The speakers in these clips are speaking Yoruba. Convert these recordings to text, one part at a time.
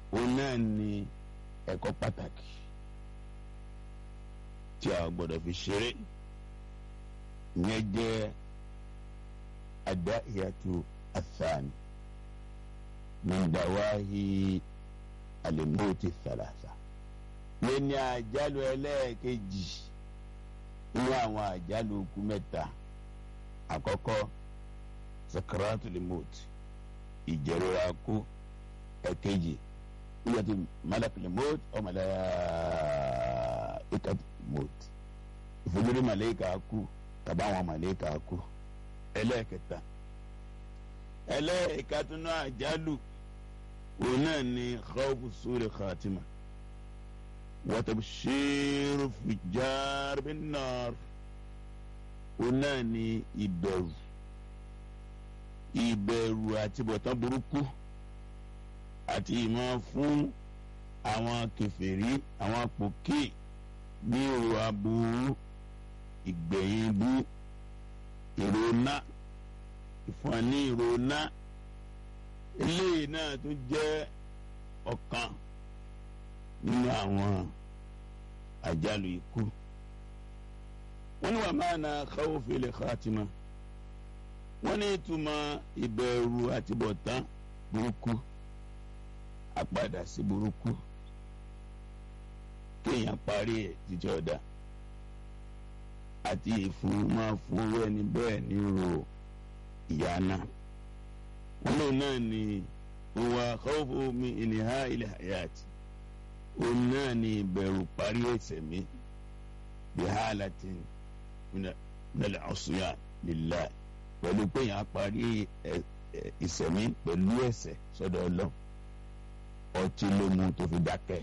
òun náà ni ẹ̀kọ́ pàtàkì tí a gbọ́dọ̀ fi ṣeré ìyẹn jẹ́ adáhìyàtò àfààní mọ̀ndáwáhì àlèmọ́tì thalatha yẹn ní àjálù ẹlẹ́ẹ̀kejì nínú àwọn àjálù okú mẹ́ta àkọ́kọ́ sakaratul maut ìjẹ̀rora kú ẹ̀kejì nígbàtí malakul maut ọ malaikatul maut ìfojúrí màlẹ́kà kú tàbí àwọn màlẹ́kà kú ẹlẹ́ẹ̀kẹta ẹlẹ́ẹ̀ka tó náà àjálù òun náà ni khawfu sórí khatima wa tabshiru fujjar bin nar òun náà ni ìbẹ̀rù ìbẹ̀rù àti bọ̀tán burúkú àti ìmọ̀ fún àwọn kèfèrí àwọn pòkè ní èrò aburú ìgbẹ̀yìn bú ìrònà ìfọ̀ní ìrònà eléyìí náà tún jẹ́ ọ̀kan nínú àwọn àjálù ikú wọ́n ní wà máa na khawfil khatima wọ́n ní ìtumọ̀ ìbẹ̀rù àtibọ̀tán burúkú àpadà sí burúkú kéèyàn parí ẹ̀ jíjọ́ ọ̀dà àti ìfún máa fún owó ẹni bẹ́ẹ̀ ní ro ìyá náà wọ́n lòun náà ní òwò khawfu min ìnìhà ilẹ̀ hayati òun náà ní ìbẹ̀rù parí ẹ̀ṣẹ̀ mi bihalatin minal ọ̀ṣùyà lillahi pẹ̀lú pé yàn á parí ìsẹ̀mí pẹ̀lú ẹ̀ṣẹ̀ sọ́dọ̀ ọlọ́run ọtí ló mú tó fi dákẹ́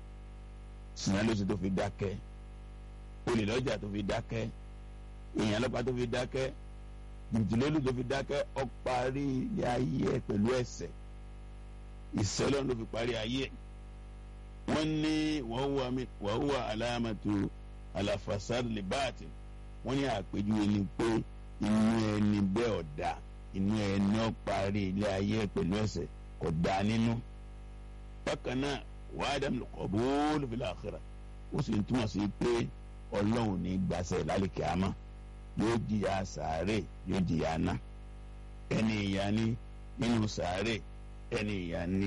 sinna ló sì tó fi dákẹ́ olè lọ́jà tó fi dákẹ́ èèyàn lọ́pàá tó fi dákẹ́ jìbìtìlélù tó fi dákẹ́ ó parí ilé ayé ẹ̀ pẹ̀lú ẹ̀ṣẹ̀ ìṣẹ́lẹ̀ ló fi parí ayé ẹ̀ wọ́n ní wọ́n wà alámàtò àlàfàṣàr lè báàtì wọ́n ní àpèjúwe ni pé inú ẹni bẹ́ẹ̀ ọ̀dà inú ẹni ó parí ilé ayé ẹ̀ pẹ̀lú ẹ̀ṣẹ̀ kò dá nínú bákan náà wàá dàm qabul fil akhirah ó sì ń túmọ̀ sí pé ọlọ́run ní gbàṣẹ lálẹ́kẹ̀ àmọ́ yóò jìyà sàárè yóò jìyà ná ẹni ìyá ní nínú sàárè ẹni ìyá ní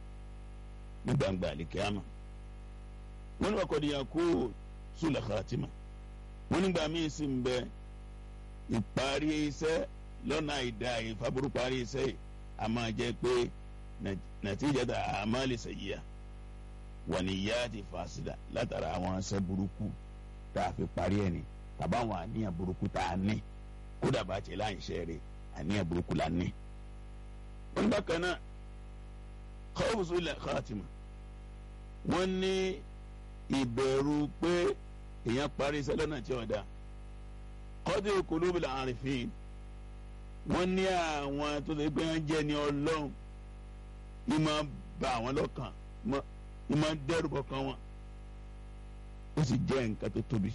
ní gbangba àlẹ́kẹ̀ àmọ́ wọ́n ní wọ́n kọ́ di yàn kó sùlẹ̀ khatima wọ́n nígbà míì sì ń bẹ ìparí iṣẹ́ lọ́nà àìdá ìfàbùrù parí iṣẹ́ yìí a máa jẹ́ pé nàtíjàdà àmàlì sẹ̀yìá wà ní ìyá àti fàṣìlà látara àwọn aṣẹ́ burúkú tá a fi parí ẹ̀ ní tàbá àwọn àníyàn burúkú tá a ní kódà bá tiẹ̀ láǹṣẹ́ rẹ̀ àníyàn burúkú la ní. wọ́n bákan náà khawfu sul khatima wọ́n ní ìbẹ̀rù pé èèyàn parí iṣẹ́ lọ́nà tí ó dá qadi qulubil arifin wọ́n ní àwọn tó ṣe pé wọ́n jẹ́ ní ọlọ́run ìmọ̀ bá àwọn lọ́kàn ìmọ̀ dẹ́rù bọ̀kan wọn ó sì jẹ́ nǹkan tó tóbi.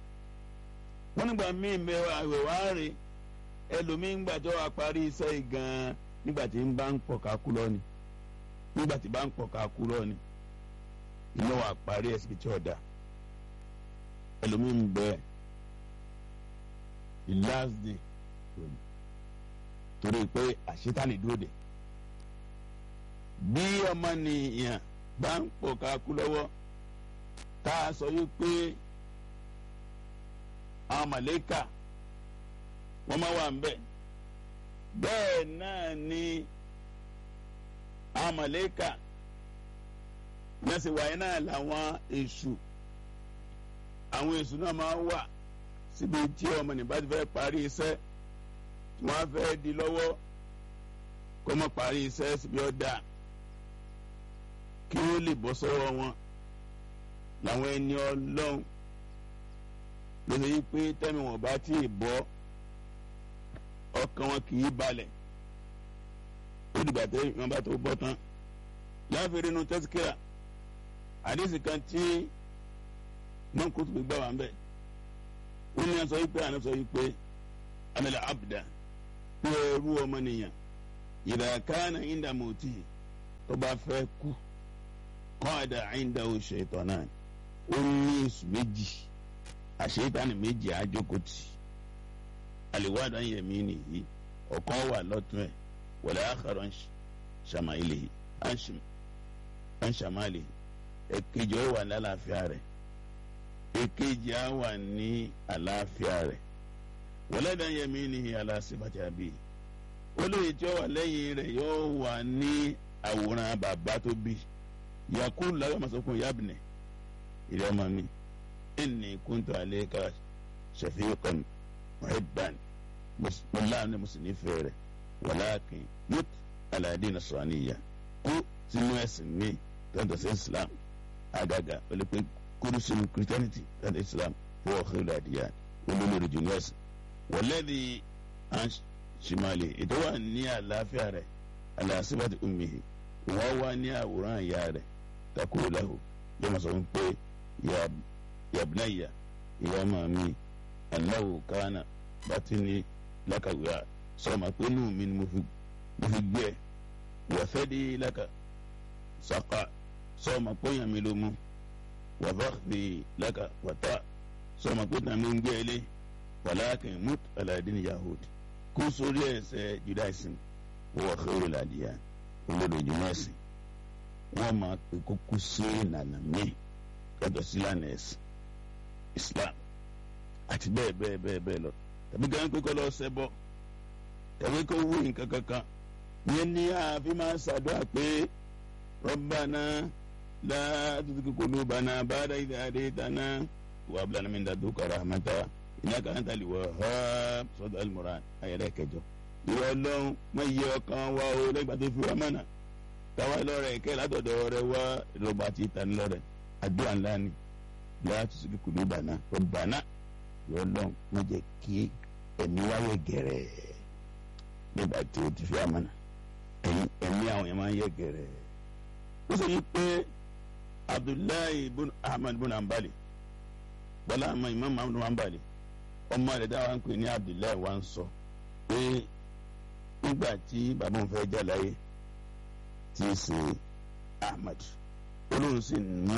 wọ́n nígbà míì mẹ́wàá àwẹ̀ wá rè ẹlòmíín gbà tó wà parí iṣẹ́ yìí gan-an nígbà tí ń bá ń pọ̀ ká kú lọ ni nígbà tí bá ń pọ̀ ká kú lọ ni iná wà parí ẹ̀ síbi tí ó dà ẹlòmíín bẹ the last day torí pé àṣetánì dúró de bí ọmọnìyàn bá ń pọ̀ ká kú lọ́wọ́ tá a sọ yìí pé àwọn màlẹ́kà wọ́n máa wà ń bẹ̀ bẹ́ẹ̀ náà ni àwọn màlẹ́kà mẹ́sẹ̀ wáyé náà làwọn èṣù àwọn èṣù náà máa wà síbi tí ọmọnìyàn bá ti fẹ́ parí iṣẹ́ tí wọ́n á fẹ́ di lọ́wọ́ kó má parí iṣẹ́ síbi ọ̀dà kí wọ́n lè bọ́ sọ́wọ́ wọn làwọn ẹni ọlọ́run lóṣè yí pé tẹ́mi wọn bá tí ì bọ́ ọkàn wọn kì í balẹ̀ ó dìgbà tẹ́ wọn bá tó bọ́ tán láàfin inú tẹ́síkìrà àdéhùn kan tí mọ́kútù gbà wá ń bẹ̀ wọ́n ní sọ yí pé àná sọ yí pé amẹ́lẹ̀ abdá pé ẹrú ọmọnìyàn ìdàkánà ìdàmọ̀tì tó bá fẹ́ kú kọ́ọ̀dà àyíǹdáwó ṣètò náà ó ní èṣù méjì àṣetánì méjì àjókòtì àlèwádà yẹmí nìyí ọ̀kan wà lọ́tún ẹ̀ wọlé àkàrọ̀ ṣàmáìlì ànṣàmáìlì èkejì ó wà ní àlàáfíà rẹ̀ èkejì á wà ní àlàáfíà rẹ̀ wọlé dàn yẹmí nìyí aláṣẹ́bàtì àbí olóyè tí ó wà lẹ́yìn rẹ̀ yóò wà ní àwòrán bàbá tó bí yakulu lábẹ́ masokun yabne ilé ọmọ mi inni kuntu alayka shafiqan muhibban mọláàánú mùsùlùmí fẹ́rẹ̀ wàláàkìn mut aládé nasraniya kú sínú ẹ̀sìn mi tọ́ntọ́ sí islam àgàgà olùpẹ̀ kúrú sínú christianity tọ́ntọ́ islam fún ọ̀hìnrìn àdìyà olólùrì jù ní ẹ̀sìn wọlẹ́dì ṣìmàlì ètò wà ní àlàáfíà rẹ̀ aláṣíbàtì ummihi wọ́n wá ní àwòrán ìyá rẹ̀ takuru lahu yóò máa sọ fún pé yabnaya ìyá ọmọ mi anáwó kánà bàtí ní lákàwéà sọmọ pé inú mi ni mo fi gbé ẹ wọ́fẹ́ di lákà sàkà sọmọ pé yàn mí ló mú wàfẹ́ di lákà wàtá sọmọ pé tàn mí ń gbé ẹ lé wàlákìn mut aladin yahudi kó sórí ẹsẹ̀ judaism wọ́n xewúrẹ́ ládìyà olódòjú mẹ́sìn wọ́n máa pe kókó sí ìlànà míì lọ́dọ̀ sí ìlànà ẹ̀sìn islam àti bẹ́ẹ̀ bẹ́ẹ̀ bẹ́ẹ̀ bẹ́ẹ̀ lọ tàbí gan pé kọ́ lọ sẹ́bọ̀ tàbí kó wú nǹkan kankan yẹn ní ààfin máa ṣàdúrà pé rabbana la tuzigh qulubana ba'da idh hadaytana wa hab lana min ladunka rahmatan innaka antal wahhab sọ́dọ̀ al-Imran ayẹ̀rẹ̀ kẹjọ ìwọ ọlọ́run má yẹ ọkàn wa o lẹ́gbàá tó fi wá mọ̀nà táwa lọ́rẹ̀ kẹ́ látọ̀dọ̀ rẹ wá ìrọ̀bà àti ìtàn lọ́rẹ̀ àdúrà ńlá ni láti sùn kùlù bàná ọ̀bàná ìwọ ọlọ́run má jẹ́ kí ẹ̀mí wáyé gẹ̀rẹ́ nígbà tí o ti fi wá mọ̀nà ẹ̀mí àwọn yẹn máa ń yẹ gẹ̀rẹ́. ó sọ yìí pé abdullahi ibn ahmad ibn hanbali bọ́lá àmọ́ imam ahmad ibn hanbali ọmọ rẹ̀ dáwà ń pè ní abdullahi wa ń sọ pé nígbà tí bàbá òun fẹ́ jà láyé tí í ṣe ahmad olóhùn sì mú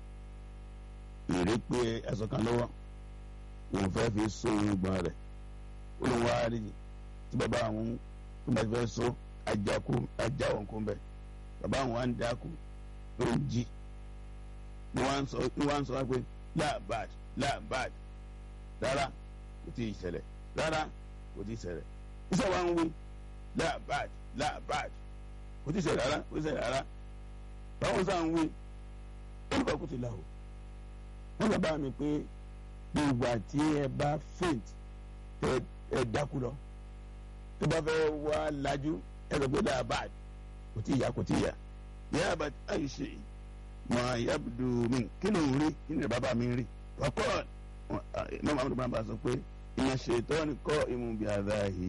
ìrèpé aṣọ kan lọ́wọ́ òun fẹ́ fi so irùngbọ̀n rẹ̀ olóhùn wa rí tí bàbá àwọn tó bá fẹ́ so ajakú ajá òun kún bẹ́ẹ̀ bàbá àwọn wa ń dákú ló ń jí ni wọ́n ń sọ wá pé láàbàd láàbàd rárá kò tí ì ṣẹlẹ̀ rárá kò tí ì ṣẹlẹ̀ iṣẹ́ wa ń wí láàbàd láàbàd kò tí ì ṣẹlẹ̀ rárá kò tí ì ṣẹlẹ̀ rárá báwọn sáà ń wí olùkọ́ kò tí ì là o wọ́n bàbá mi pé gbogbo àti ẹ bá faint tẹ ẹ dákú lọ tó bá fẹ́ wá lajú ẹ sọ pé láàbàd kò tí ì yá kò tí ì yá yàbàd àyè ṣe mọ yabudu mi kí ló ń rí kí ni bàbá mi ń rí ọkọ mọ màmúdù bàbá sọ pé ìyẹn ṣètò ní kọ́ ìmú bí adáhì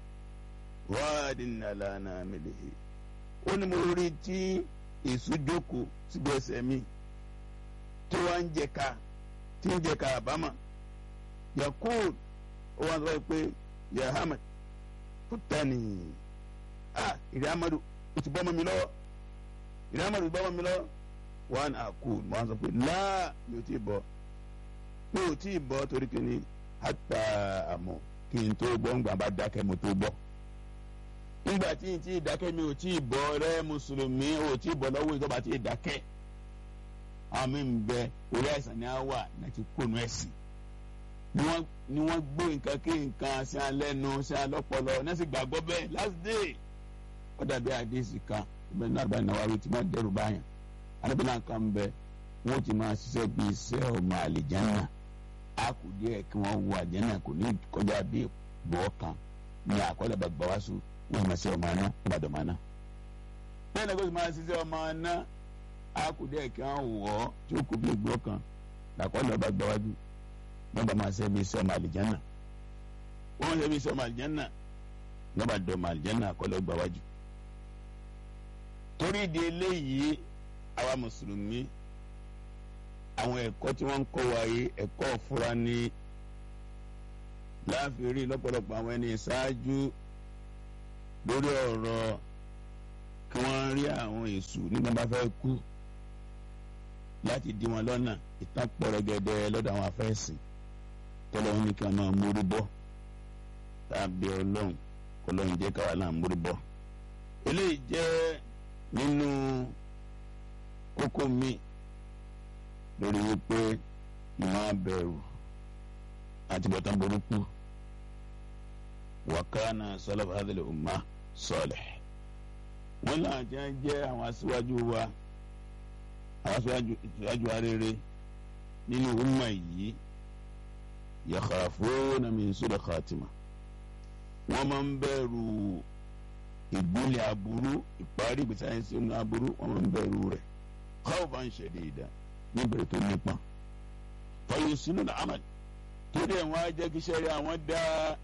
wáàdì nàlànà mẹlẹ́hì ó ní mo rí tí èso jókòó síbi ẹsẹ̀ mi tí wọ́n ń jẹ ká tí ń jẹ ká àbámà yakub ó wá sọ pé yahamad kútani ah ìrẹ́ amadu ó ti bọ́ mọ́ mi lọ́wọ́ ìrẹ́ amadu ti bọ́ mọ́ mi lọ́wọ́ wọn àkú wọn sọ pé láà mi ò tí ì bọ́ mi ò tí ì bọ́ torí kí ni hàtà àmọ́ kí n tó gbọ́ ńgbà bá dákẹ́ mo tó gbọ́ nígbà tí n tí ì dákẹ́ mi ò tí ì bọ́ rẹ mùsùlùmí ò tí ì bọ́ lọ́wọ́ ìjọba tí ì dákẹ́ àwọn mi ń bẹ orí àìsàn ni a wà láti kónú ẹ̀sìn ni wọ́n gbé nǹkan kí nǹkan sí alẹ́nu sí alọ́pọlọ náà sì gbàgbọ́ bẹ́ẹ̀ last day ó dàbí àdéhìsì kan ìbẹ̀rù náà bá náwó àwí tí wọ́n dẹ́rù báyàn alábìlà kan bẹ wọn ti máa ṣiṣẹ́ bí iṣẹ́ ọmọ àlìjánà a kù díẹ̀ kí wọ́n wo àjánà kò ní kọjá bí bọ́ kan ní àkọọ́lẹ̀ bàbá wa sùn wọ́n máa ṣe ọmọ aná wọ́n bá dọ̀ ọmọ aná. bẹ́ẹ̀ ni kò sì máa ṣiṣẹ́ ọmọ aná a kù díẹ̀ kí wọ́n wọ̀ ọ́ tí ó kù bí ìgbọ́ kan làkọọ́lẹ̀ bá gbà wájú wọ́n bá máa ṣe bí iṣẹ́ ọmọ àlìjánà wọ́n ṣe bí iṣẹ́ ọmọ àlìjánà wọ́n bá dọ̀ ọmọ àlìjánà àkọọ́lẹ̀ gbà wájú. torí ìdí eléyìí àwa mùsùlùmí àwọn ẹ̀kọ́ tí wọ́n ń kọ́ wa yìí ẹ̀kọ́ fúra ní láàfin rí lọ́pọ̀lọpọ̀ àwọn ẹni ṣáájú lórí ọ̀rọ̀ kí wọ́n rí àwọn èṣù nígbà bá fẹ́ kú láti dí wọn lọ́nà ìtàn pọ̀rọ̀gẹ̀dẹ̀ lọ́dọ̀ àwọn afẹ́sìn tọ́lọ́run ní kí wọ́n máa mórí bọ́ tàbí ọlọ́run kọlọ́run jẹ́ káwa náà mórí bọ́. eléyìí jẹ́ nínú kókó mi lórí wípé ìmọ̀ abẹ̀rù àti bọ̀tán burúkú wàkánà sọlọ́fà hadhihi umma salih. wọ́n náà jẹ́ jẹ́ àwọn aṣíwájú wa àwọn aṣíwájú arére nínú umma yìí yakhafuna min su'i khatima wọ́n máa ń bẹ̀rù ìgbélé aburú ìparí ìgbésí ayé sí inú aburú wọ́n máa ń bẹ̀rù rẹ̀ khawfan shadida níbẹ̀rẹ̀ tó nípa fọyín sínú ní amal torí ẹ̀ wọ́n á jẹ́ kí sẹ́rí àwọn dá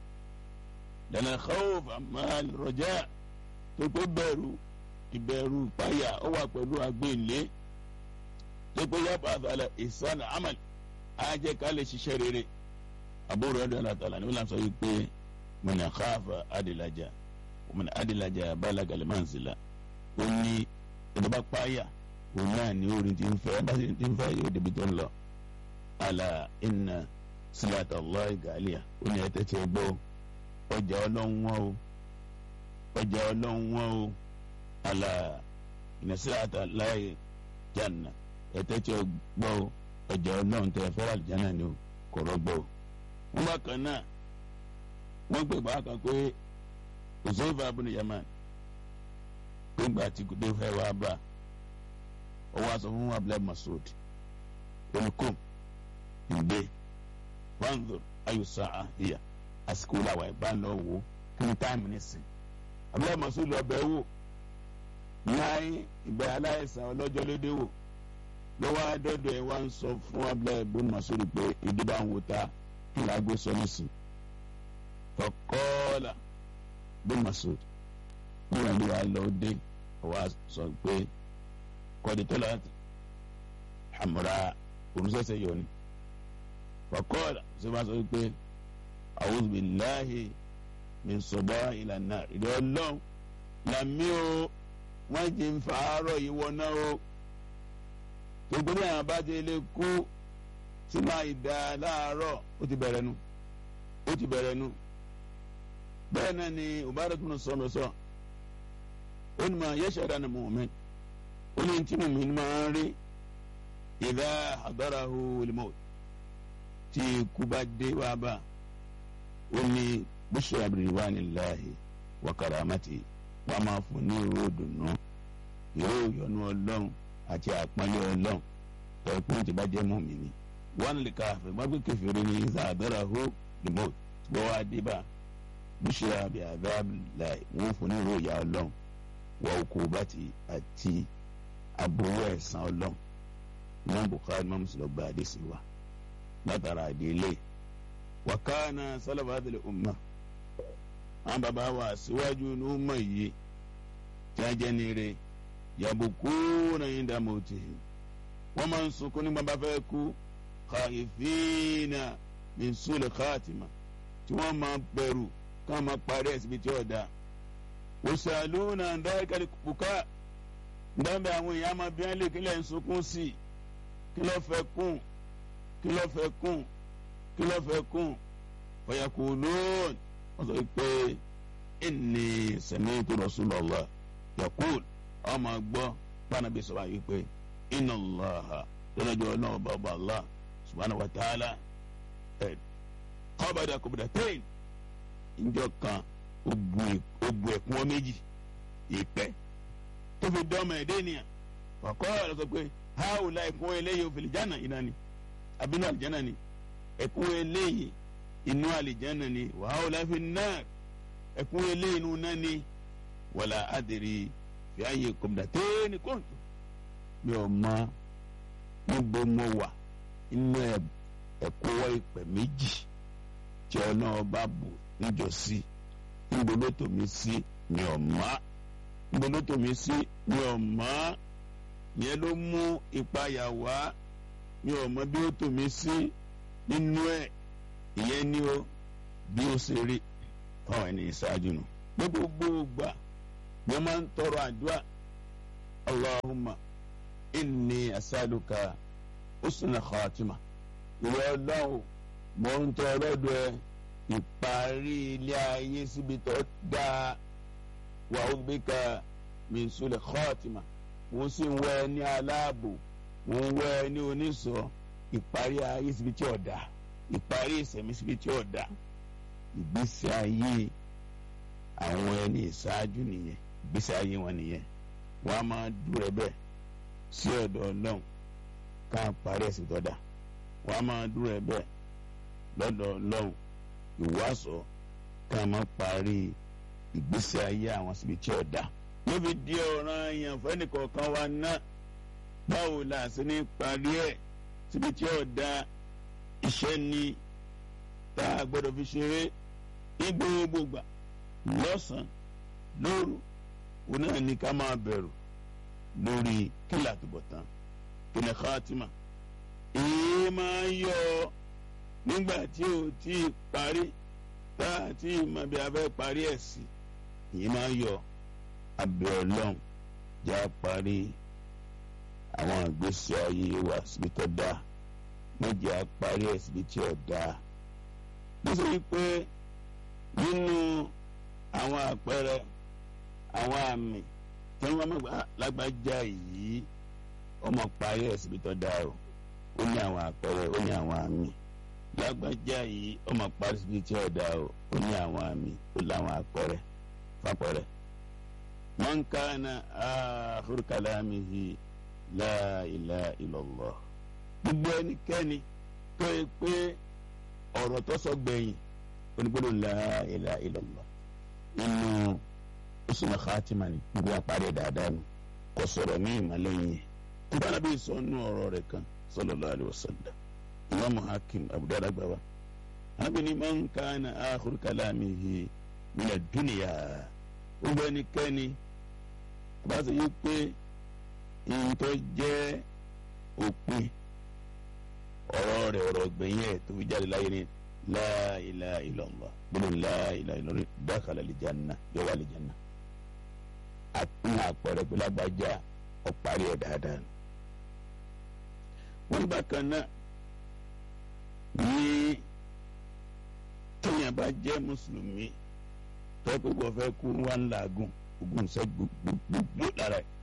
lẹ́nà khawf amal raja tó pé bẹ̀rù ìbẹ̀rù ìpayà ó wà pẹ̀lú agbélé tó pé yàtọ̀ àtàlẹ̀ ìsàn amal á jẹ́ ká lè ṣiṣẹ́ rere àbúrò ẹ̀dọ́ àtàlẹ̀ ní wọ́n sọ yìí pé من خاف أدلج ومن أدلج بلغ المنزل ó ní ẹni bá páyà òun náà ní orin tí ń fẹ́ bá sì ti ń fẹ́ yóò débi tó ń lọ. ala inna silata Allah galiya ó ní ẹtẹ tí ẹ gbọ́ ọjà ọlọ́run wọn o ọjà ọlọ́run wọn o ala inna silata Allah janna ẹtẹ tí ẹ gbọ́ ọjà ọlọ́run tẹ fẹ́ràn àlùjáná ni o kò rọgbọ. wọ́n bá kan náà wọ́n gbé bá kan pé òṣèlú abúlé yaman gbégbá tí kò dé fẹ́ wá bá ọ wá sọ fún abúlé masoud olùkọ́ ìgbé vanzor ayùsá àhìyà àsìkò làwọn ìbá lọ wò kí ni táìmù nísìn abúlé masoud lọ bẹ̀ wò láì ìgbà aláìsàn ọlọ́jọ́ lédè wò lọ́wọ́ adọ́dọ̀ ẹ̀ wá ń sọ fún abúlé ibùdó masoud pé ìdíbà ń wò ta kí ni agbé sọ nísìn fọkọ́ọ́là bí masoud ní ìwádìí wa lọ dé wa sọ pé kọ́dítọ́lá hamra olùsẹ̀sẹ̀ yọ ni fọkọ́ọ́là ṣe máa sọ pé a'udhu billahi min sọ̀dọ̀ ìlànà ìdí ọlọ́run làmí o wọ́n jí ń fa àárọ̀ yìí wọ náà o gbogbo ní àwọn bá ti lè kú sínú àìdá láàárọ̀ ó ti bẹ̀rẹ̀ nu ó ti bẹ̀rẹ̀ nu bẹ́ẹ̀ náà ni Ubadah tún sọ̀rọ̀ sọ ó ní ma yashhadu ni mu'min ó ní tí mu'min máa ń rí idha hadarahu al-maut tí ikú bá dé wá bá ó ní bushra biridwanillahi wa karamati wọ́n máa fún ní ìró ìdùnnú ìró ìyọ́nú ọlọ́run àti àpọ́nlé ọlọ́run tẹ̀kún tí bá jẹ́ mu'mini wọ́n lè ka àfẹ́ gbàgbé kẹfìrí ní idha hadarahu al-maut tí wọ́n wá dé bá bíṣẹ́ àbí àdáàbìláì wọ́n fún ní ìròyìn ọlọ́run wọ okò bàtì àti àbúrò ẹ̀sán ọlọ́run imam bukhari imam muslim gba àdéṣe wa látara àdélé wàkánà sálàbàdìlẹ̀ umma àwọn bàbá wa síwájú ní umma yìí tí a jẹ́ nire yàbùkú náà yín dá mọ́tì wọ́n máa ń sunkún nígbà bá fẹ́ kú kàìfínà min sulh khatima tí wọ́n máa bẹ̀rù kàn máa parí ẹ̀ síbi tí ó da òṣàlùnà dáríkàlì bùkà dábẹ́ àwọn èèyàn máa bí wọ́n lè kílẹ̀ ń sunkún sí i kí ló fẹ́ kún kí ló fẹ́ kún kí ló fẹ́ kún ọ̀yàkù lóòn wọ́n sọ pé inni sami'tu Rasulullah yaqul ọmọ gbọ́ pànàbí sọ wáyé pé inna Allaha lọ́dọ̀jọ́ náà bàbá Allah subhanahu wa ta'ala ẹ̀ kọ́bàdà kọ́bàdàtẹ́yìn njọ kan ó bu ẹ̀kún ọ méjì ìpẹ́ tó fi dọ́mọ ẹ̀dẹ́ nìyà ọ̀kọ́ ọ̀rọ̀ sọ pé háwù la ẹ̀kún eléyìí òfìlì jánà iná ni àbínú àlìjánà ni ẹ̀kún eléyìí inú àlìjánà ni wàháwù la fi náà ẹ̀kún eléyìí inú náà ni wàlà àdìrí fi àyè kọ́bàdàtẹ́yìn kóńtù mi ò mọ níbo mo wà inú ẹ̀kúnwọ́ ìpẹ́ méjì tí ọ̀nà ọba bò níjọ́sí níbo ló tò mí sí mi ò mọ̀ níbo ló tò mí sí mi ò mọ̀ yẹn ló mú ìpayà wá mi ò mọ̀ bí ó tò mí sí nínú ẹ̀ ìyẹn ni ó bí ó ṣe rí fáwọn ẹni ìṣáájú nù ní gbogbo gbà mo máa ń tọrọ àdúrà Allahumma inni asaluka husnul khatima ìwọ ọlọ́run mò ń tọ ọlọ́dọ̀ ẹ ìparí ilé ayé síbi tó dáa wà ó bí ka min sul khatima mo sì ń wẹ ní aláàbò mo ń wẹ ní oníṣọ́ ìparí ayé síbi tí ò dáa ìparí ìsẹ̀mí síbi tí ò dáa ìgbésí ayé àwọn ẹni ìṣáájú nìyẹn ìgbésí ayé wọn nìyẹn wọn a máa dúró bẹ́ẹ̀ sí ọ̀dọ̀ Ọlọ́run ká parí ẹ̀sìn tó dáa wọn a máa dúró bẹ́ẹ̀ lọ́dọ̀ Ọlọ́run ìwàsọ ká máa parí ìgbésí ayé àwọn síbi tí ò dáa ló fi di ọ̀ràn èèyàn fẹ́nìkọ̀ọ̀kan wa náà báwo la ṣe ní parí ẹ̀ síbi tí ò dáa iṣẹ́ ni tá a gbọ́dọ̀ fi ṣeré ní gbogbo gbà lọ́sàn-án lóru òun náà ní ká máa bẹ̀rù lórí kílà àtúbọ̀tán kíni khatima èyí máa ń yọ nígbà tí ò tí ì parí tá a tí ì mọ bí a fẹ́ parí ẹ̀ sí èyí máa ń yọ abẹ́ ọlọ́run já parí àwọn ìgbésí ayé wa síbi tó dáa méjì á parí ẹ̀ síbi tí ò dáa nítorí pé nínú àwọn àpẹẹrẹ àwọn àmì tí wọ́n mọ̀ lágbájá yìí ọmọ parí ẹ̀ síbi tó dáa o ó ní àwọn àpẹẹrẹ ó ní àwọn àmì lágbájá yìí ọmọ parí síbi tí ò dáa o ó ní àwọn àmì ó láwọn àpẹẹrẹ fàpẹẹrẹ. man kana akhiru kalamihi la ilaha illallah gbogbo ẹnikẹ́ni tó yẹ pé ọ̀rọ̀ tó sọ gbẹ̀yìn onígbọ́dọ̀ la ilaha illallah nínú usna khatima ni gbogbo àpárẹ̀ dáadáa ni kò sọ̀rọ̀ ní ìmọ̀lẹ́yìn yẹn nígbà náà bí sọ nínú ọ̀rọ̀ rẹ̀ kan sallallahu alaihi wasallam imaamu hakim abu dawud agbawa anábì ní man kana akhiru kalamihi mina dunya gbogbo ẹnikẹ́ni bá ṣe yí pé ìyìntọ́ jẹ́ òpin ọ̀rọ̀ rẹ̀ ọ̀rọ̀ gbẹ̀yìn ẹ̀ tó fi jáde láyé ní la ilaha illallah gbọ́dọ̀ la ilaha illallah dakhala aljanna yóò wà aljanna àpín àpẹẹrẹ pé lágbájá ọ̀parí ẹ̀ dáadáa nù. wọ́n ní bákan náà ní tóyàn bá jẹ́ mùsùlùmí tọ́pẹ́ wọ́n fẹ́ kú wá ń làágùn ogun ṣẹ́ gbogbo lára ẹ̀.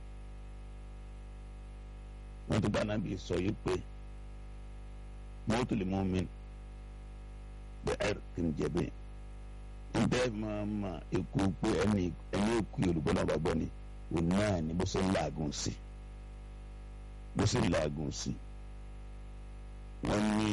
wọ́n ti bá nàbí sọ yìí pé mọ́tòlì mọ́mìn bẹ́ẹ̀ kì í jẹ̀bi ntẹ́ máa ma ekú pé ẹni ẹni ekú yorùbá náà bá gbọ́ ni òun náà ni bó ṣe ń làágùn sí bó ṣe ń làágùn sí wọ́n ní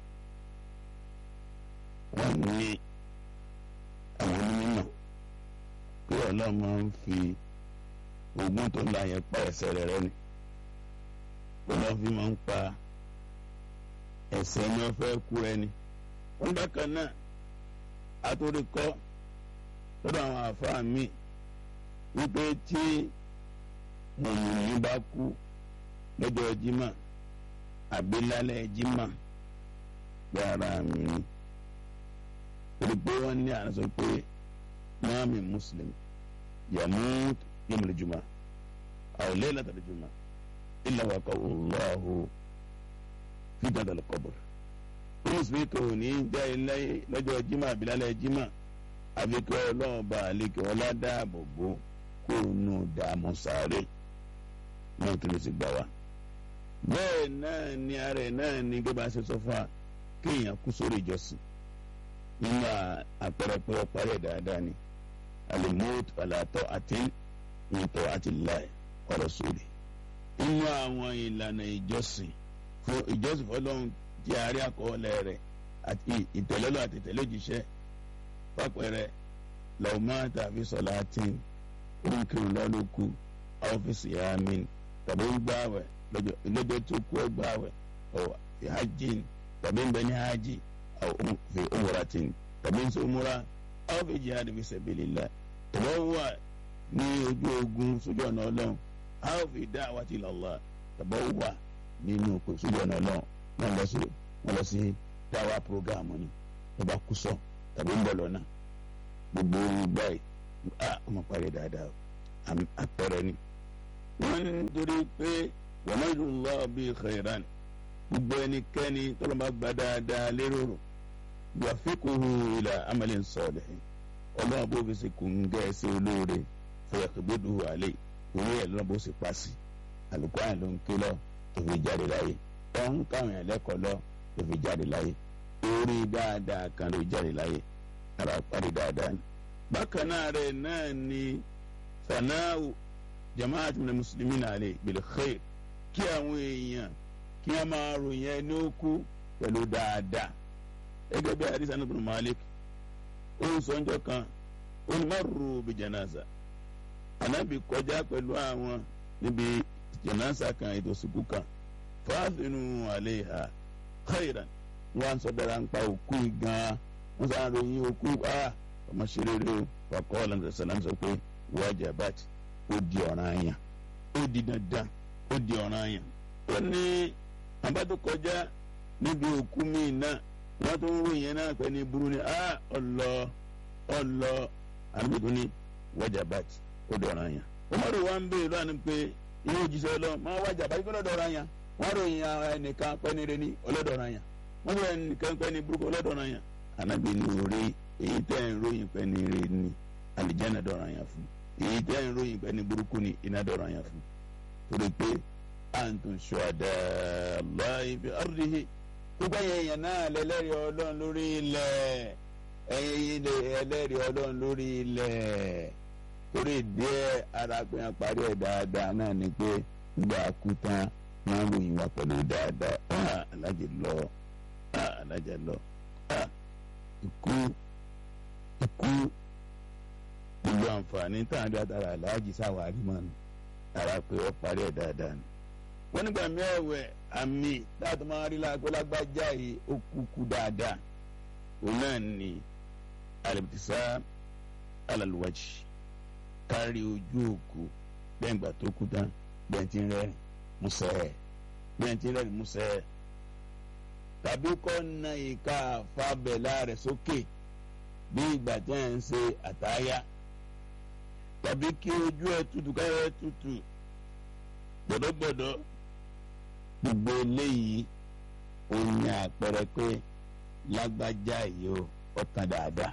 wọ́n ní àwọn onímọ̀ pé ọlọ́run máa ń fi ogún tó ń la yẹn pa ẹsẹ̀ rẹ̀ rẹ́ ni ọlọ́run fi máa ń pa ẹsẹ̀ ni wọ́n fẹ́ kú rẹ ni wọ́n bákan náà àtúndì kọ́ lọ́dọ̀ àwọn àfáà mi wípé tí mùmùmí bá kú lọ́jọ́ jimá àbí lálẹ́ jimá pé ara mi ni torí pé wọ́n ní àná sọ pé mọ́mí muslim yamut yomul juma aw laylatal juma illa waqahu Allahu fitnatal qabr mùsùlùmí kò ní já ilé lọ́jọ́ jimá àbílálẹ̀ jimá àfi kí ọlọ́run bá àlékè ọlá dáàbò bò kó nù dààmú sáré náà tó lè sì gbà wá. bẹ́ẹ̀ náà ni ara ẹ̀ náà ni gẹ́gẹ́ bá a ṣe sọ fún wa kéèyàn kú sórí ìjọsìn nínú àpẹẹrẹ pé ọparí ẹ̀ dáadáa ni alimot alatọ àti ìtọ́ àti láì ọ̀rọ̀ sórí. nínú àwọn ìlànà ìjọsìn fún ìjọsìn fọlọ́run tí a rí àkọọ́lẹ̀ rẹ̀ àti ìtẹ̀lẹ́lọ́ àti ìtẹ̀lẹ́jíṣẹ́ pápẹ́rẹ́ lọ́ọ̀mọ́ tàbí sọ̀láàtìn oríkìrì lọ́lọ́kù ọ́fíìsì yamin tàbí ń gbààwẹ̀ lọ́jọ́ tó kú ẹ̀ gbààwẹ̀ ọ̀ fi hajjin tàbí ń bẹ ní hajj ọ̀ fi umratin tàbí ń sọ umra ọ̀ fi jihad fi sabilillah tàbí wà ní ojú ogun sójú ọ̀nà ọlọ́run ọ̀ fi da'wati ilallah tàbí wà nínú sójú ọ̀nà ọlọ́run wọn lọ sí wọn lọ sí dáwà programu ni wọn bá kú sọ tàbí ń bọ̀ lọ́nà gbogbo ìgbà yìí a ọmọ parí dáadáa àpẹẹrẹ ni wọn ń torí pé wọn náà yóò lọ bí khairan gbogbo ẹnikẹ́ni tọ́lọ́mọba gba dáadáa lérò yuwaffiquhu ila amalin salih ọlọ́run bó fi ṣe kò ń gẹ́ ẹsẹ̀ olóore fọyàkùgbẹ́dù àlẹ́ orí ẹ̀ lọ́nà bó ṣe pa sí àlùkò àyìn ló ń ké lọ tó fi jáde láyé ọ̀hún káwọn yẹn lẹ́kọ̀ọ́ lọ tó fi jáde láyé orí dáadáa kan ló jáde láyé ara parí dáadáa ni. bákan náà rẹ̀ náà ni sanáwó jamaat min muslimin alẹ́ bil khair kí àwọn èèyàn kí wọ́n máa ròyìn ẹni ó kú pẹ̀lú dáadáa gẹ́gẹ́ bí hadith Anas bin Malik ó ń sọ́njọ́ kan ó ní marru bi janaza anabi kọjá pẹ̀lú àwọn níbi janaza kan ètò ìsìnkú kan fàáfinu alayha khairan wọn sọ dára ń pa òkú gan wọn sọ àròyìn òkú a ọmọ ṣe rere o wàkọ́ ọ̀làǹdà sàlám sọ pé wajabat ó di ọ̀ràn àyàn ó di dandan ó di ọ̀ràn àyàn ó ní abátó kọjá níbi òkú míì náà wọ́n tún ń ròyìn náà pé ní burú ni a ọlọ ọlọ àdúgbò ní wajabat ó di ọ̀ràn àyàn Umaru wa ń béèrè lọ́wọ́ ni pé ilé òjíṣẹ́ ọlọ́ máa wajabat kí lọ́dọ̀ ọ̀ràn àyàn wọ́n ròyìn ẹnìkan pẹ́ni rẹ ní ọlọ́dọ̀ ọ̀ràn àyàn wọ́n ròyìn ẹnìkan pẹ́ni burúkú ọlọ́dọ̀ ọ̀ràn àyàn anabi ní orí èyí tẹ́ ń ròyìn pẹ́ni rẹ ní alìjẹ́nà dọ̀ràn àyàn fún èyí tẹ́ ń ròyìn pẹ́ni burúkú ní iná dọ̀ràn àyàn fún torí pé antum shuhada Allahi fi ardihi gbogbo ẹ̀yàn náà lẹ́lẹ́rìí ọlọ́run lórí ilẹ̀ ẹ̀yin ẹlẹ́rìí ọlọ́run lórí ilẹ̀ torí díẹ̀ ara pé wọn parí ẹ̀ dáadáa náà ni pé gbà kú tán máa ń ròyìn wa pẹ̀lú dáadáa alájẹ lọ alájẹ lọ ikú ikú gbogbo àǹfààní tá à ń dáadáa aláàjì sáwárí mọ́ ni ara pé wọ́n parí ẹ̀ dáadáa ni. wọ́n nígbà mẹ́wẹ̀ẹ́ àmì láti máa rí lágbájá yìí ó kúkú dáadáa òun náà ni alìbìtìsá alàlùwàjì kárí ojú òkú lẹ́yìn ìgbà tó kú tán bẹ́ẹ̀ ti ń rẹ́rìn musẹ́ bẹ́ẹ̀ ti ń rẹ́rìn musẹ́ tàbí kọ́ na ìka fábẹ́lá rẹ̀ sókè bí ìgbà tí ẹ̀ ń ṣe àtáyà tàbí kí ojú ẹ̀ tutù káyọ̀ ẹ̀ tutù gbọ̀dọ̀gbọ̀dọ̀ gbogbo eléyìí ó ní àpẹẹrẹ pé lágbájá yìí ó ọ̀tàn dáadáa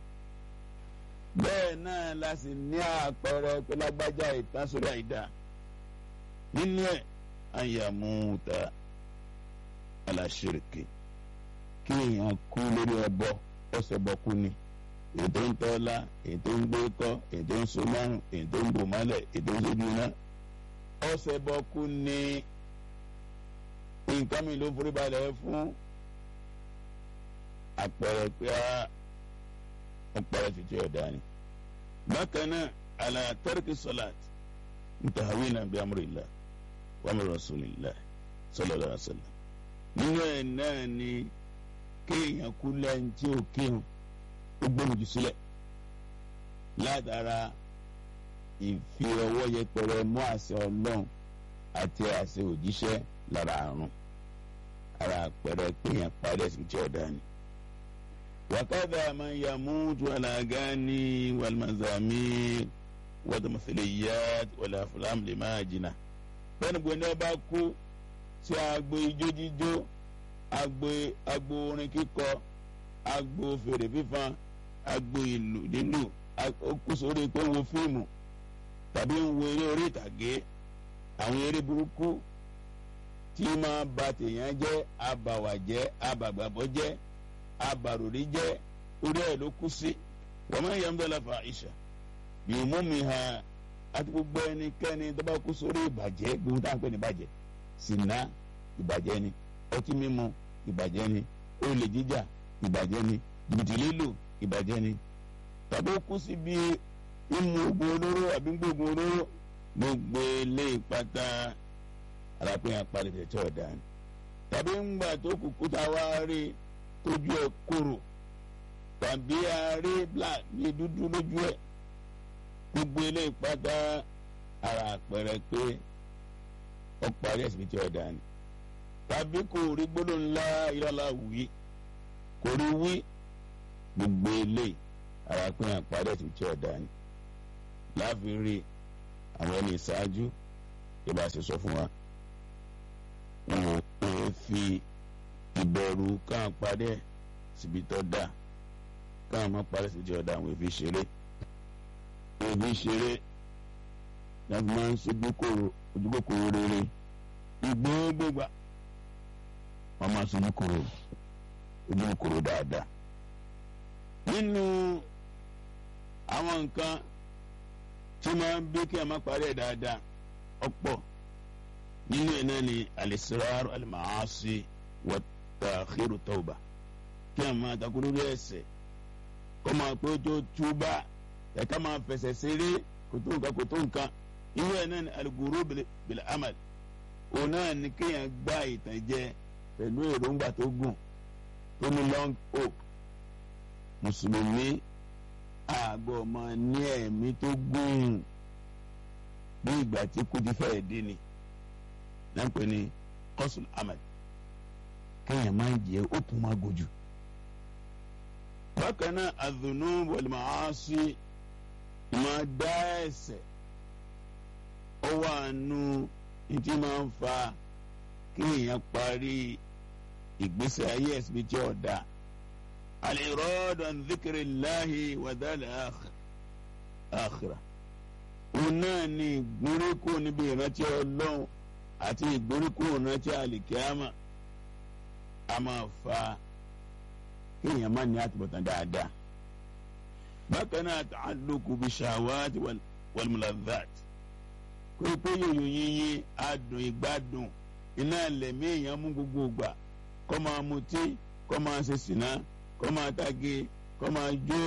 bẹ́ẹ̀ náà la sì ní àpẹẹrẹ pé lágbájá ìtàn sórí àìdá nínú ẹ̀ àyàmúta aláṣẹrìkì kí èèyàn kú lórí ẹbọ ọ̀sẹ̀ bọ̀ kú ni ètò ń tọ́lá ètò ń gbé kọ́ ètò ń so márùn ètò ń bò mọ́lẹ̀ ètò ń sojú iná ọ̀sẹ̀ bọ̀ kú ni nǹkan mi ló forí balẹ̀ fún àpẹẹrẹ pé ọ̀pẹ̀rẹ̀ tètè ọ̀dà ni. bákan náà àlà tẹ́rìkì sọ́láàt ntàwínà bí amúrìlá wàmúrì rasulillah sallallahu alaihi wasallam. nínú ẹ̀ náà ni kéèyàn kú lẹ́yìn tí ó kírun ó gbóhùn jù sílẹ̀ látara ìfi ọwọ́ yẹpẹrẹ mú àṣẹ ọlọ́run àti àṣẹ òjíṣẹ́ lára àrùn ara àpẹẹrẹ kéèyàn parí ẹ̀sìn tí ọ̀dà ni. وكذا من يموت على أغاني والمزامير والتمثيليات والأفلام لماجنة bẹ́ẹ̀ni gbogbo ẹni ọba kú sí agbo ijó jíjó agbo agbo orin kíkọ agbo fèrè fífan agbo ìlù lílù ó kú sórí pé ń wo fíìmù tàbí ń wo eré orí ìtàgé àwọn eré burúkú tí máa ba tèèyàn jẹ́ abàwà jẹ́ abàgbàbọ́ jẹ́ abarori jẹ orí ẹ ló kú sí wọn máa ń yẹ ń bẹ́ẹ̀ láfa àìsà yóò mú mi hàn àti gbogbo ẹnikẹ́ni tó bá kú sórí ìbàjẹ́ gbogbo táwọn pè ní ìbàjẹ́ sìnà ìbàjẹ́ ni ọtí mímu ìbàjẹ́ ni olè jíjà ìbàjẹ́ ni jìbìtì lílù ìbàjẹ́ ni tàbí ó kú síbi ìmú oògùn olóró àbí gbóògùn olóró gbogbo ilé ìpátá arápẹ́yìn apalẹ̀ tẹ̀tẹ̀ ọ̀dà ni tàbí ńgbà tó kúkú tá a wá rí i tójú ẹ kúrò tàbí àárẹ black ní dúdú lójú ẹ gbogbo eléyìí pátá ara àpẹẹrẹ pé ó parí ẹsìn tí ọ̀dà ni tàbí kò rí gbólóhùn ńlá ìlọ́lá wí kò rí wí gbogbo eléyìí ara pé àparí ẹsìn tí ọ̀dà ni láàfin rí àwọn ẹni ìṣáájú ìbá ṣe sọ fún wa wọn ò fi ìbẹ̀rù káwọn padẹ́ síbi tó dáa káwọn má parẹ́ síbi tó dáa àwọn èfi ṣeré àwọn èfi ṣeré láti máa ń ṣe ojúkòkòrò rere ìgbóngbògbà wọn máa ṣe ojúkòrò ojúkòrò dáadáa nínú àwọn nǹkan tí máa ń bí kí a má parẹ́ dáadáa ọ̀pọ̀ nínú ẹ̀ náà ni al-israr al-ma'asi wa ta'khiru tawba kí a máa takò lórí ẹ̀ṣẹ̀ kó máa pé ó tó túbà ẹ̀ka máa fẹsẹ̀ ṣeré kò tó nǹkan kò tó nǹkan inú ẹ̀ náà ni al-ghurur bil amal òun náà ni kéèyàn gbá ìtànjẹ pẹ̀lú èròǹgbà tó gùn tó ní long hope mùsùlùmí àgọ́ máa ní ẹ̀mí tó gùn bí ìgbà tí kú ti fẹ́ẹ̀ dín ni láǹpẹ́ ni kọ́sùn amal kéèyàn máa ń jẹ́ ó tún máa gòjù. bákan náà adhunub wal maasi máa dá ẹ̀ṣẹ̀ ó wà nù ìtí máa ń fa kéèyàn parí ìgbésẹ̀ ayé ẹ̀sìn bíi tí ó dá. al-irad an dhikrillahi wa dal akhirah òun náà ni ìgbóríkò níbi ìrántí ọlọ́run àti ìgbóríkò ìrántí àlìkíámà a máa fa kéèyàn má ní àtúbọ̀tán dáadáa. bákan náà ta'alluqu bi shahawati wal muladhat kó pé yòyò yíyí adùn ìgbádùn iná lẹ̀mí èèyàn mú gbogbo gbà kó máa mutí kó máa ṣe sìná kó máa táge kó máa jó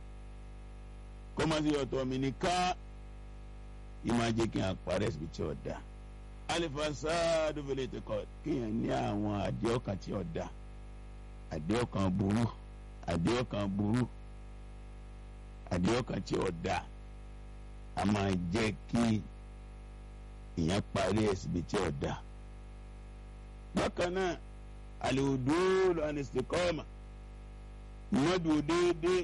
kó máa ṣe ọ̀tọ̀ mi nìkan ìmáa jẹ́ kí n parẹ́ síbi tí ó da alifasadu fele ti kọ kéèyàn ní àwọn àdéhọ́kàn tí ó da àdéhọ́kàn burú àdéhọ́kàn burú àdéhọ́kàn tí ó da a máa jẹ́ kí ìyẹn parẹ́ síbi tí ó da bákan náà aliwudu anistikọ́ọ̀mà mọ́dù déédéé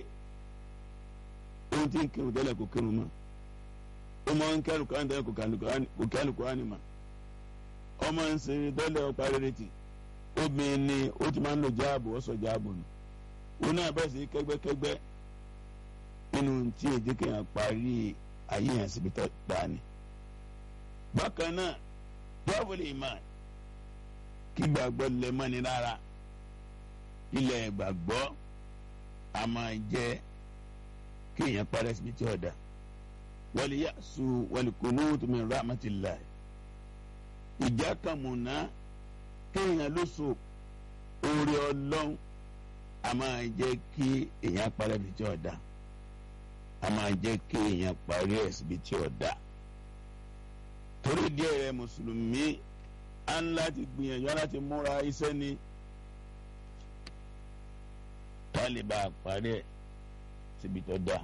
ohun tí ń kírun tẹ́lẹ̀ kò kírun mọ́ ọmọ nkẹ́lu kan tẹ́lẹ̀ kò kẹ́lu kan ni ma ọmọ nsèré tẹ́lẹ̀ ọ̀pá rere ti obìnrin ni ó ti máa ń lo jáàbù ọ̀sọ̀ jáàbù nù wọn náà bẹ́ẹ̀ sí kẹ́gbẹ́kẹ́gbẹ́ nínú tí èdè kéèyàn parí ayé yẹn síbi tó dáa ni. bákan náà dọ́wọ́lì ìmọ̀ kí gbàgbọ́ lẹ̀ mọ́ni rárá ilẹ̀ gbàgbọ́ a máa jẹ́ kéèyàn parí síbi tí ó dáa waliyasu walikunutu min rahmatillahi ìjà kàmùnà kéèyàn ló so oore ọlọ́run a máa jẹ́ kí èèyàn parí ẹbí tí ó da a máa jẹ́ kí èèyàn parí ẹbí tí ó da torí díẹ̀ rẹ mùsùlùmí á ń láti gbìyànjú láti múra iṣẹ́ ni ká lè bá a parí ẹ̀ síbi tó dáa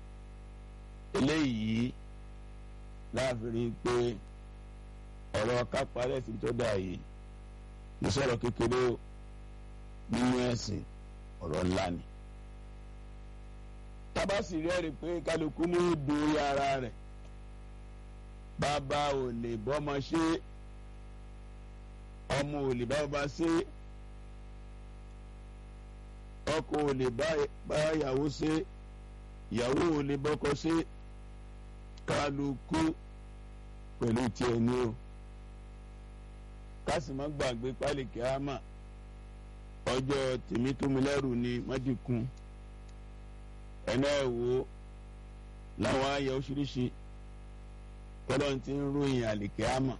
eléyìí láàfin pé ọ̀rọ̀ kápálẹ̀ sí tó dà yìí ìsọ̀rọ̀ kékeré nínú ẹ̀sìn ọ̀rọ̀ ńlá ni. tábàsì rẹ́rìí pé kálukú ní ìdò ara rẹ̀ bàbá ò lè bọ́mọ ṣe ọmọ ò lè bá bàbá ṣe ọkọ ò lè bá ìyàwó ṣe ìyàwó ò lè bọ́kọ ṣe kálukú pẹ̀lú tiẹ̀ ní o kásì má gbàgbé pálíkì àmà ọjọ́ tèmítúmilẹ́rù ni májìkún ẹ̀nà ẹ̀wò láwọn ayẹ oṣooṣi tọ́lọ́ ti ń ròyìn àlìkè àmà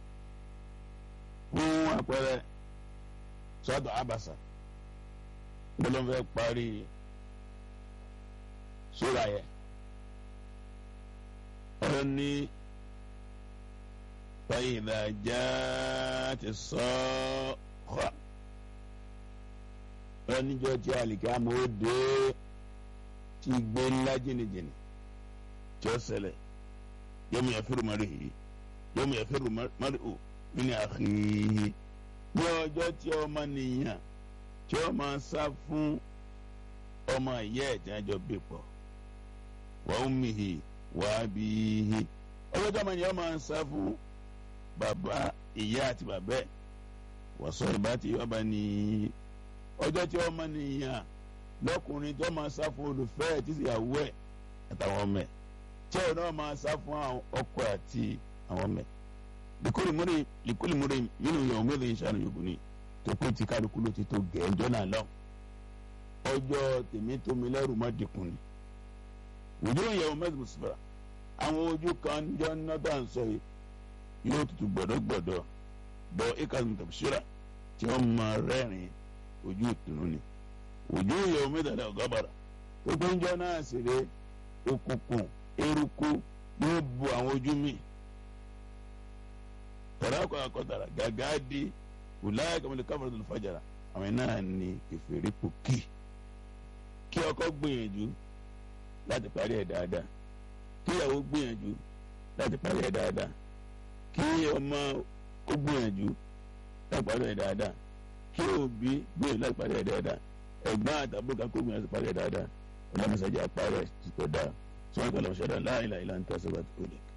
fún àpẹẹrẹ sọ́dọ̀ àbàṣà gbọ́dọ̀ fẹ́ parí sóra yẹn ọ̀rọ̀ ní fàyìlà já ti sọ ọ́ ọ̀rọ̀ níjọ́ tí àlìkè àmọ́ ó dé tí gbé ńlá jìnnìjìnnì tí ó ṣẹlẹ̀ yóò mú yàfẹ́rù mari yìí yóò mú yàfẹ́rù mari o nínú àkìyí ní ọjọ́ tí ọmọ nìyàn tí ó máa sá fún ọmọ ìyá ẹ̀ tí wọ́n jọ bí pọ̀ wa ummihi wa abihi ọjọ́ tí ọmọ nìyàn máa sá fún bàbá ìyá àti bàbá ẹ̀ wàsó ìbá tí ọba ní ọjọ́ tí ọmọ nìyàn lọ́kùnrin tó máa sá fún olùfẹ́ ẹ̀ tí ìyàwó ẹ̀ àtàwọn ọmọ ẹ̀ tí ọ̀ náà máa sá fún ọkọ àti àwọn ọmọ ẹ̀ likuli múre nínú ìyàwó mélòó ń ṣàánú yòókù ni tó pé tí kálukú ló ti tó gẹ̀ẹ́jọ́ náà lọ ọjọ́ tèmi tómi lẹ́rù má dínkù ni òjò ìyàwó mẹ́sàn-án sọ̀rọ̀ àwọn ojú kan jọ ná bá ń sọ yìí yóò tutù gbọ̀dọ̀gbọ̀dọ̀ bọ̀ ikazim tafsira tí wọ́n máa rẹ́rìn ojú ìtùnú ni ojú ìyàwó mẹ́tàlá ọ̀gábàrà tó pé ń jọ náà ṣeré òkùnkùn eruku yóò bu àwọn ojú mi tàràkọ̀ àkọ́tàrà gàgá di wùláyà kàmílì káfíńtì tó fàjàrà àwọn náà ní kẹfìrí pòkì kí ọkọ gbìyànjú láti parí ẹ̀ dáadáa kí ìyàwó gbìyànjú láti parí ẹ̀ dáadáa kí ọmọ ó gbìyànjú láti parí ẹ̀ dáadáa kí òbí gbìyànjú láti parí ẹ̀ dáadáa ẹ̀gbọ́n àtàbúrò kan kó gbìyànjú láti parí ẹ̀ dáadáa ọlọ́mọṣájà parí ẹ̀ ti kọ̀ dáa sọ́wọ́n kọ́ lọ́mọṣájà láìláìlá ń tẹ́síwájú kò lè.